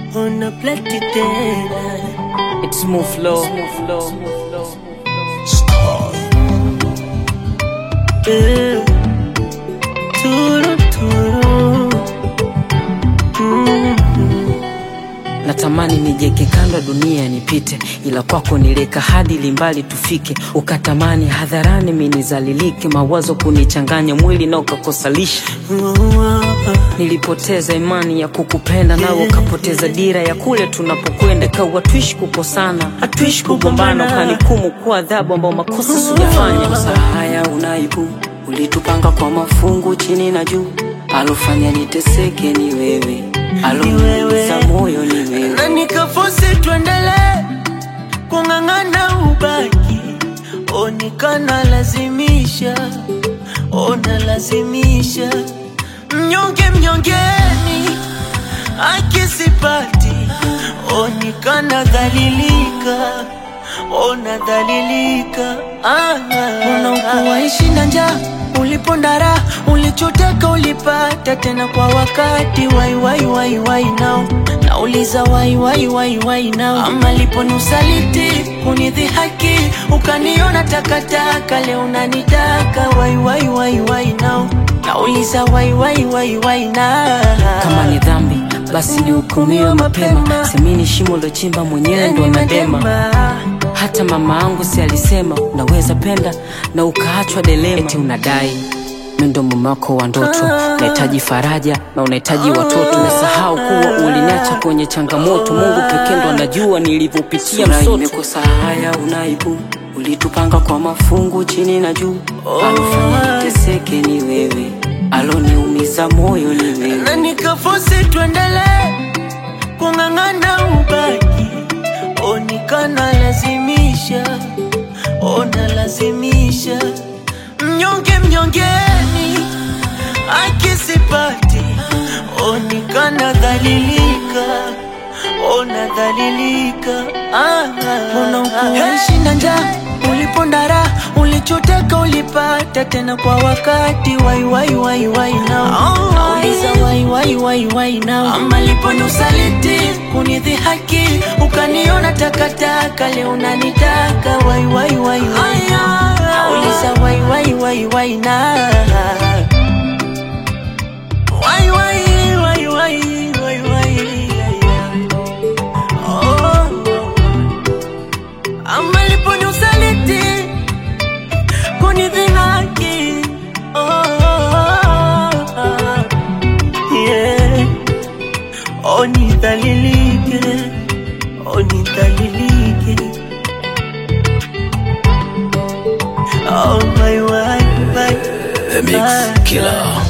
Una plati tena It's smooth flow. Eh, Turu turu Mm. Natamani nijeke kando ya dunia nipite, ila kwako nileka hadi limbali tufike. Ukatamani hadharani minizalilike, mawazo kunichanganya mwili na ukakosalisha. Nilipoteza imani ya kukupenda, nawe ukapoteza dira ya kule tunapokwenda. Kawa tuishi kukosana, hatuishi kugombana, ukanikumu kuwa adhabu ambao makosa sijafanya. Masaa haya unaibu, ulitupanga kwa mafungu chini na juu, alofanya niteseke ni wewe, aloniumiza moyo ni wewe. na nikafosi tuendelee kung'ang'ana ubaki onikana lazimisha ona lazimisha mnyonge mnyongeni akisipati onikana dhalilika ona dhalilika unakuwaishi na njaa ulipondara ulichoteka ulipata tena kwa wakati wai wai wai wai nao nauliza wai wai wai wai nao ama liponi usaliti kunidhihaki ukaniona takataka leo unanitaka wai wai wai wai nao nauliza wai wai wai wai na kama ni dhambi basi nihukumiwe mapema semini shimo lochimba mwenyewe ndo nadema hata mama angu si alisema unaweza penda na ukaachwa delema eti unadai mendo mume wako wa ndoto unahitaji faraja na unahitaji watoto umesahau kuwa uliniacha kwenye changamoto mungu pekee ndo anajua nilivyopitia msoto imekosa haya unaibu ulitupanga kwa mafungu chini na juu alofanya niteseke ni wewe aloniumiza moyo ni wewe na nikafosi tuendelee kung'ang'ana ubaki onikana lazimisha ona lazimisha mnyonge mnyongeni akisipati onikana dhalilika ona dhalilika unakuishi na njaa ulipondara ulichoteka ulipata tena kwa wakati wai wai wai wai nao nauliza wai wai wai wai nao ama liponi usaliti kunidhihaki ukaniona takataka leo unanitaka wai wai wai wai nauliza wai wai wai wai na wai wai wai wai wai wai oh. ama liponi usaliti kunidhihaki oh, oh, oh. yeah. onidhalilike onidhalilike oh, my, my, my, The Mix Killer.